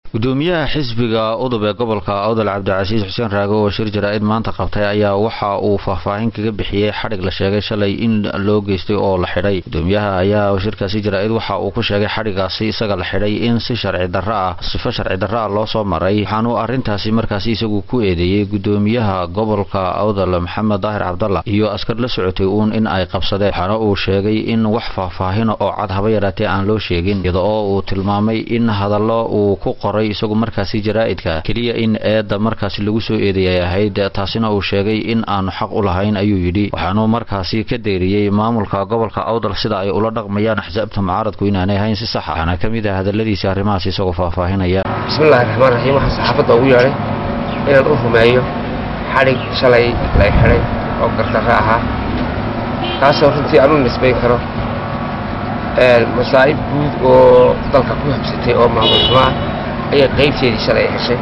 gudoomiyaha xisbiga udub ee gobolka awdal cabdicasiis xuseen raage oo shir jaraa'id maanta qabtay ayaa waxa uu faahfaahin kaga bixiyey xadhig la sheegay shalay in loo geystay oo la xidhay gudoomiyaha ayaa shirkaasi jaraa'id waxa uu ku sheegay xadhigaasi isaga la xidhay in si sharci darro ah sifo sharci darro ah loo soo maray waxaanuu arrintaasi markaasi isagu ku eedeeyey gudoomiyaha gobolka awdal maxamed daahir cabdalla iyo askar la socotay uun in ay qabsadeen waxaana uu sheegay in wax faahfaahina oo cad haba yaraatee aan loo sheegin iyada oo uu tilmaamay in hadallo uu ku qoray isagu markaasi jaraa'idka keliya in eedda markaasi lagu soo eedeeyay ahayd taasina uu sheegay in aanu xaq u lahayn ayuu yidhi waxaanuu markaasi ka deeriyey maamulka gobolka awdal sida ay ula dhaqmayaan axsaabta mucaaradku inaanay hayn si saxa waxaana ka mid ah hadalladiisa arrimahaas isagoo faahfaahinaya bismillahi raxmaan raxiim waxaan saxaafadda ugu yeedhay inaan u rumeeyo xadhig shalay lay xidhay oo gardarro ahaa kaasoo runtii aan u nisbayn karo masaa'ib guud oo dalka ku habsatay oo maamul xumo ah ayay qaybteedii shalay ay heshay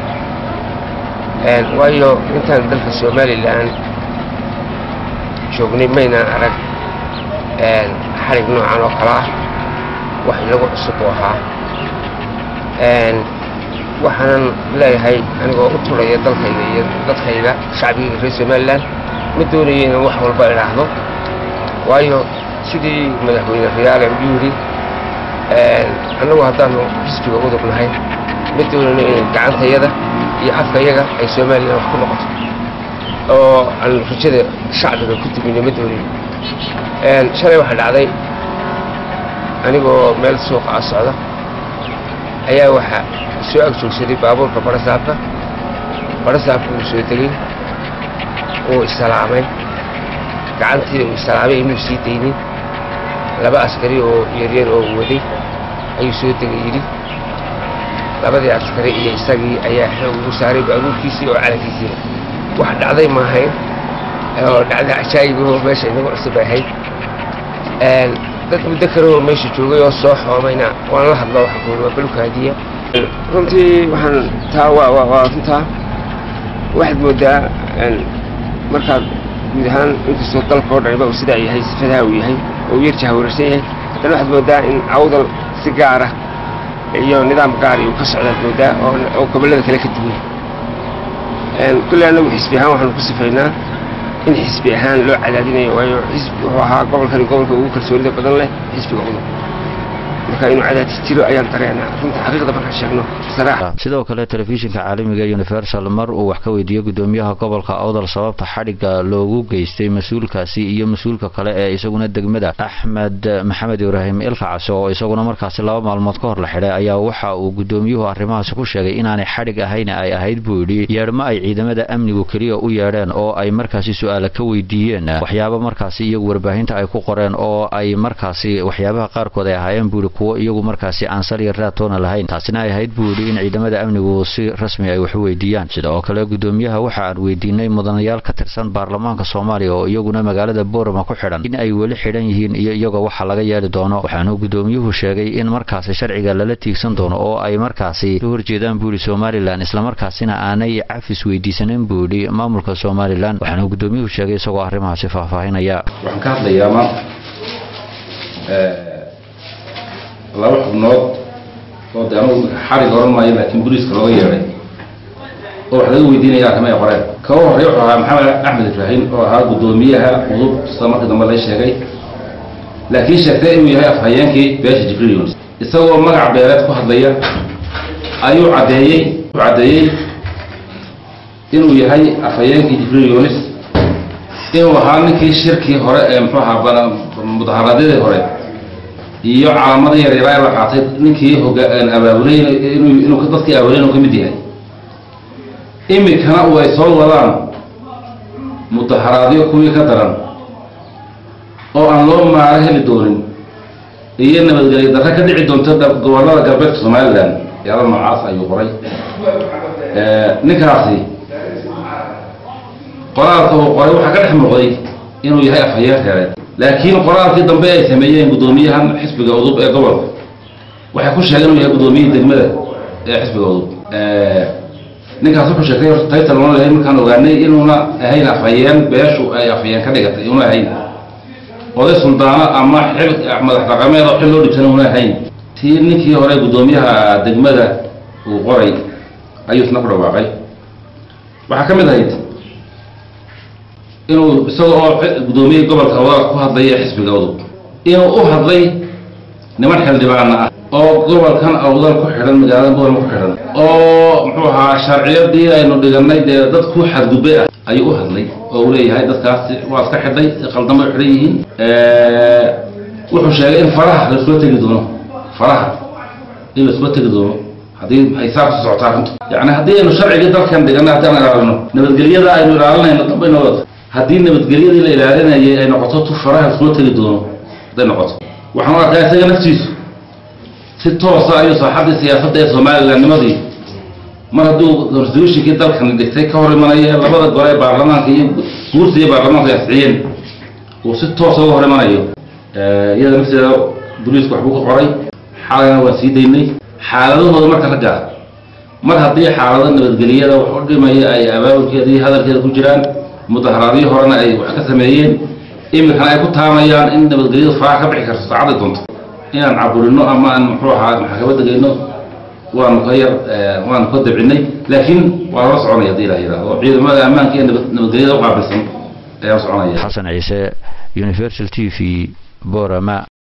waayo intaan dalka somalilan joognay maynaan arag xadhig noocan oo kale ah wax inagu cusub u ahaa waxaanan leeyahay anigoo u turaya dalkayga iyo dadkayga shacbiga reer somalilan ma doonayo inaan wax walba idhaahdo waayo sidii madaxweyne riyaale uu yidhi annagu haddaanu xisbiga udub nahay ma doonayno in gacantayada iyo afkayaga ay somalilan wax ku noqoto oo aan rajada shacbiga ku dubino ma doonayo shalay waxaa dhacday anigoo meel suuqa a socda ayaa waxaa soo ag joogsaday baabuurka barasaabka barasaabka uu soo tegey uu isalaamay gacantii uu isalaamay inuu sii daynin laba askari oo yaryar oo waday ayuu soo tegay yidhi labadii askari iyo isagii ayaa xoog ugu saaray baabuurkiisii oo calankiisiina wax dhacday ma ahayn oo dhacday cajaayibahoo meesha inagu cusub ay ahayd dad muddo kalehoo meesha joogay oo soo xoomayna waan la hadlo waxaan ku yidhi waa balkaadiya runtii waxaan taa waa waa waa runtaa waxaad moodaa markaad guud ahaan inkastoo dalka oo dhaniba uu sidaa yahay sifadaha uu yahay oo uu yar jahawararsan yahay haddana waxaad moodaa in awdal si gaara iyo nidaam gaari uu ka socdaad moodaa oo gobollada kale ka duwan kulley annagu xisbi ahaan waxaanu ku sifaynaa in xisbi ahaan loo cadaadinayo waayo xisbi wuxuu ahaa gobolkani gobolka ugu kalsoonida badan leh xisbiga udub marka inuu cadaadis jiro ayaan dareenaa runta xaqiiqda markaan sheegno sidoo kale telefishinka caalamiga universal mar uu wax ka weydiiyey gudoomiyaha gobolka awdal sababta xadhigga loogu geystay mas-uulkaasi iyo mas-uulka kale ee isaguna degmada axmed maxamed ibraahim ilkacase oo isaguna markaasi laba maalmood ka hor la xidhay ayaa waxa uu gudoomiyuhu arrimahaasi ku sheegay inaanay xadhig ahayn ay ahayd buu yidhi yeedhmo ay ciidamada amnigu keliya u yeedheen oo ay markaasi su-aala ka weydiiyeen waxyaaba markaasi iyagu warbaahinta ay ku qoreen oo ay markaasi waxyaabaha qaarkood ay ahaayeen buu yidhi kuwo iyagu markaasi aan saliya raatoona lahayn taasina ay ahayd buu yidhi in ciidamada amnigu si rasmi ay wax u weydiiyaan sida oo kale gudoomiyaha waxa aan weydiinay mudanayaal ka tirsan baarlamaanka soomaaliya oo iyaguna magaalada boorama ku xidhan in ay weli xidhan yihiin iyo iyagoo waxa laga yeeli doono waxaanuu gudoomiyuhu sheegay in markaasi sharciga lala tiigsan doono oo ay markaasi ka horjeedaan buu yidhi somalilan islamarkaasina aanay cafis weydiisanin buu yidhi maamulka somalilan waxaanuu gudoomiyuhu sheegay isagoo arrimahaasi faahfaahinaya waxaan ka hadlayaa maanta laba xubnood oo de anugu xarig oran maayo laakiin boliiska looga yeedhay oo wax laga weydiinaya arrimay qoreen ka u horreey wuxuu ahaa maxamed axmed ibraahim oo ahaa guddoomiyaha udub sida markii dambe lay sheegay laakiin sheegtay inuu yahay afhayeenkii beesha jibriil yunis isagoo magac beeleed ku hadlaya ayuu caddeeyey u caddeeyey inuu yahay afhayeenkii jibriil yunis inuu ahaa ninkii shirkii hore ee muxuu ahaa mudaharaadyadii hore iyo calaamada yaryara la qaatay ninkii abaabulay inuu dadkii abaabulay inuu ka mid yahay imikana uu ay soo wadaan mudaharaadyo kuwii ka daran oo aan loo maaro heli doonin iyo nabadgelyo darre ka dhici doonta gobollada galbeedka somalilan yaala noocaas ayuu qoray ninkaasi qoraalka uu qoray waxaa ka dhex muuqday inuu yahay afhayeen reereed laakiin qoraalkii dambe ay sameeyeen guddoomiyahan xisbiga udub ee gobolka waxay ku sheegeen inuu yahay guddoomiyihii degmada ee xisbiga udub ninkaas wuxuu sheegtay taytal una lahayn markaan ogaanay inuuna ahayn afhayeen beeshu ay afhayeen ka dhigatay inuuna ahayn oday suldaano ama xil madax dhaqameed oo xil loo dhibsan una ahayn tii ninkii hore guddoomiyaha degmada uu qoray ayuu isna ku dhawaaqay waxaa ka mid ahayd inuu isaga oo guddoomiye gobolka awdal ku hadlay ee xisbiga udub inuu u hadlay niman xildhibaana ah oo gobolkan awdal ku xidhan magaalada boorma ku xidhan oo muxuu ahaa sharciyadii aynu dhiganay dee dad ku xadgudbay ah ayuu u hadlay oo uu leeyahay dadkaasi waa iska xidhay si qaldan bay xidhan yihiin wuxuu sheegay in faraha laisula tegi doono faraha in laisula tegi doono haddii ay saa ku socoto arrintu yacni haddii aynu sharcigii dalkan dhiganay haddii aan ilaalino nabadgelyada aynu ilaalinayno dambay noo wada haddii nabadgelyadii la ilaalinayay ay noqoto tu faraha laisula tegi doono hadday noqoto waxaan u arkaa isaga naftiisu si toosa ayuu saaxaddii siyaasadda ee somalilandnimadii mar hadduu constitutionkii dalkan dhigtay ka hor imanaya labada gole ee baarlamaanka iyo guurta iyo baarlamaanka ay asxiyeen uu si toosa uga hor imanayo iyada nafteeda boliisku waxbuu ka qoray xalayna waan sii daynay xaaladahooda marka ragga mar haddii xaalado nabadgelyada wax u dhimaya ay abaabulkeeda iyo hadalkeeda ku jiraan mudaharaadyo horena ay wax ka sameeyeen iminkana ay ku taamayaan in nabadgelyadu faraha ka bixi karto saacadday doonto inaan caburino ama aan muxuu ahaa maxkamada geyno waanu ka yar waanu ka dabcinay laakiin waa lala soconaya hadii la yidhahdo ciidamada ammaanka iyo nabadgelyada u qaabilsan ayaa soconaya xasan ciise universal t v borama